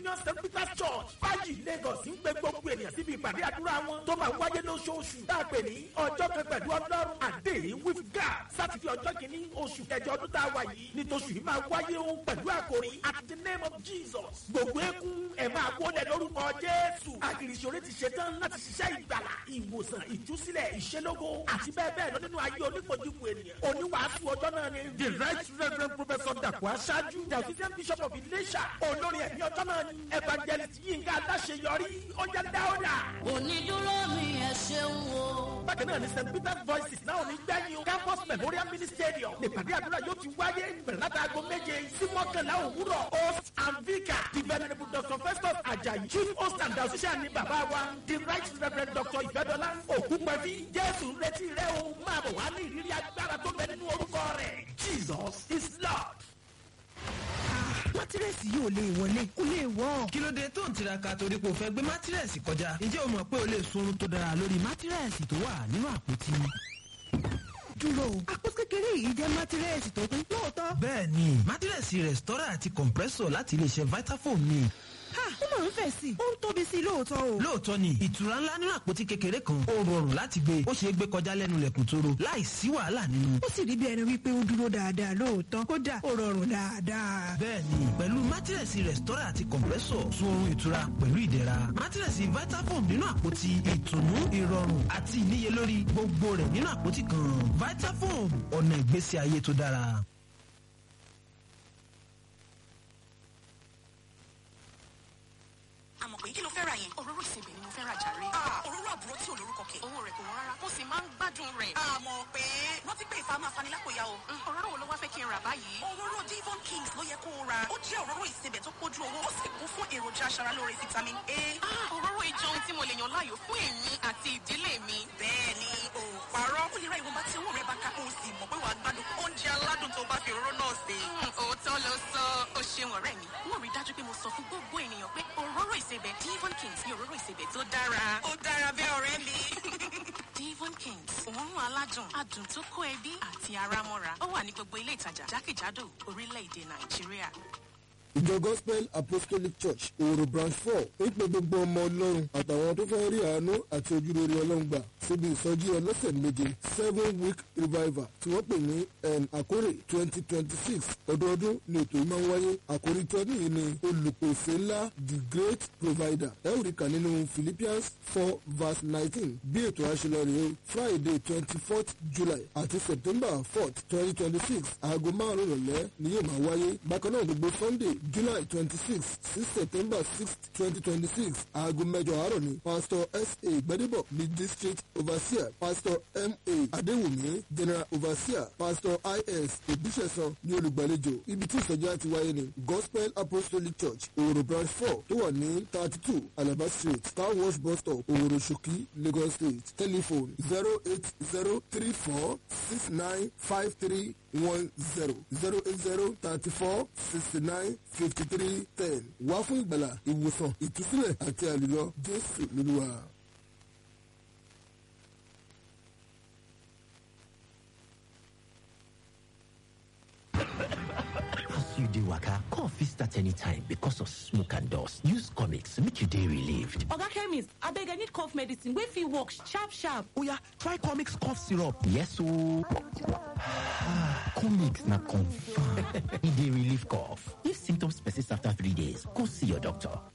union st peters church fájì lagos ń pe gbogbo ènìyàn síbi ìpàdé àdúrà wọn tó máa wáyé lóṣooṣù tá a pè ní ọjọ́ kan pẹ̀lú ọlọ́run àdéhìn with god sátidé ọjọ́ kìíní oṣù kẹjọ ọdún tá a wà yìí nítòsù yìí máa wáyé ohun pẹ̀lú àkòrí at the name of jesus gbogbo eégún ẹ̀ máa wọlé lórúkọ jésù àgìrìṣòro ti ṣetán láti ṣiṣẹ́ ìgbàlà ìwòsàn ìtúsílẹ̀ ìṣelógo àti bẹ́ẹ̀ bẹ́ẹ̀ lọ nínú ayé onípojúpo ènìyàn oníwàásù ọjọ́ náà ni the right reverend professor dàpọ̀ aṣáájú the official bishop of ilésà olórí ẹ̀mí ọjọ́ náà ni evangelist yinka aláṣeyọrí ọjà dáúdà. onídúró mi ẹ ṣeun o. bákan náà ni st peter's voices náà ní gbẹ̀yìn o campus memorial mini stadium nípàdé àdúrà yóò ti wáyé bẹ̀rẹ̀ látàgọ́ méje sí mọ́kànlá òwúrọ̀ host and vicar the venerable dr festus ajayi chief host and associate ni bàbá wa the right reverend dr ìfẹ́dọ́lá òkúpẹ́bí jésù ń retí rẹ o máa bọ̀ wá ní ìrírí agbára tó bẹ nínú orúkọ rẹ̀ jesus is lord. mátírẹ́sì yóò lè wọlé kó lè wọ́. kí ló dé tó ń tiraka torí pé o fẹ́ gbé mátírẹ́sì kọjá ǹjẹ́ o mọ̀ pé o lè sunrun tó dára lórí mátírẹ́sì tó wà nínú àpótí. dúró àpò kékeré yìí jẹ́ mátírẹ́sì tó pé lóòótọ́. bẹ́ẹ̀ ni mátírẹ́sì rẹ̀stọ́rà àti compressor láti iléeṣẹ́ vitafoam ni. ha ó máa ń fẹ̀ sí i ó ń tóbi sí i lóòótọ́ o. lóòótọ́ ni ìtura ńlá nínú àpótí kékeré kan ó rọrùn láti gbé ó ṣeé gbé kọjá lẹ́nu lẹ̀kùn tóró láì sí wàhálà nínú. ó sì rí bí ẹni wípé ó dúró dáadáa lóòótọ́ kódà ó rọrùn dáadáa. bẹ́ẹ̀ni pẹ̀lú mátírẹ̀sì rẹ̀stọ́rà àti compressor sun oorun ìtura pẹ̀lú ìdẹ̀ra mátírẹ̀sì vitafoam nínú àpótí ìtùnú ìrọ̀rùn àti ìníyelórí gbogbo rẹ̀ nínú àpótí kan vitafoam ọ̀nà ìgbésí ayé tó dára. àmọ̀ pé kí ló fẹ́ ra yẹn. òróró ìsebẹ̀ ni mo fẹ́ ra jàre. òróró àbúrò tí ò lórúkọ kẹ̀. owó rẹ̀ kò wọ́n rárá mo sì máa ń gbádùn rẹ̀. àmọ̀ pé rántí pé ìfà máa fani lápòyà o. Mm, òróró wo ló wá fẹ́ kí n rà báyìí. òróró divon kings ló yẹ kó o ra. ó jẹ́ òróró ìsebẹ̀ tó pójú owó ó sì kún fún èròjà aṣaralóore vitamin a. Ah, òróró ìjọ ohun tí mo lè yàn láàyò fún èmi àti ìdílé mi. bẹ́ẹ̀ ni o ò parọ́. ó lè ra ìwọ̀nba tí owó rẹ̀ bá ká kó o sì mọ̀ pé wàá gbádùn oúnjẹ aládùn tó bá fi òróró náà sè. Mm, òótọ́ ló sọ ó ṣeun ọ̀rẹ́ mi. wọ́n rí dájú pé mo sọ fún gbogbo ènìyàn pé òróró ìsebẹ̀ divon kings ni òróró ìsebẹ̀ tó dára. ó dára bẹ́ẹ̀ ọ̀rẹ́ mi. divon kings òórùn aládùn adùn tó kó ẹbí àti ara mọ́ra ó wà ní gbogbo ilé ìtajà jákèjádò orílẹ̀-èdè nàìjíríà. ìjọ gospel apostolic church òwòrò branch four ń pe gbogbo ọmọ ọlọ́run àtàwọn tó fẹ́ rí àánú àti ojúrere ọlọ́run gbà síbi ìsọjí ọlọ́sẹ̀ méje seven week revival tí wọ́n pè ní um, àkórè twenty twenty six ọdọọdún ni ètò yìí máa ń wáyé àkórí tọ́dún yìí ni olùpèsè ńlá the great provider ẹ ò rí kà nínú philippians four verse nineteen bí ètò àṣelọ rèé o friday twenty fourth july àti september fourth twenty twenty six aago márùn-ún ìrọ̀lẹ́ ni yóò máa wáyé bákan náà gbogbo sunday july twenty six sí september sixth twenty twenty six aago mẹ́jọ àárọ̀ ni pastor sa gbadebo ní district overseer pastor ma adéwùmí general overseer pastor is òbíṣẹ̀sán ní olùgbàlejò ibi tí ìsọjí àti wáyé ni gospel apostolic church òwòrò branch four tó wà ní thirty two alaba street car wash bus stop òwòrò ṣòkí lagos state telephone zero eight zero three four six nine five three one zero zero eight zero thirty four sixty nine fifty three ten wá fún ìgbàlà ìwòsàn ìtúsílẹ̀ àti àlùyọ jésù lóluwà. As you dey waka, cough fit start anytime because of smoke and dust. Use comics make you dey relieved. oga chemist abeg i need cough medicine wey fit work sharp sharp Oya, try comics cough syrup. Yes ooo. comics na confirm. e dey relieve cough. If symptoms persist after three days, go see your doctor.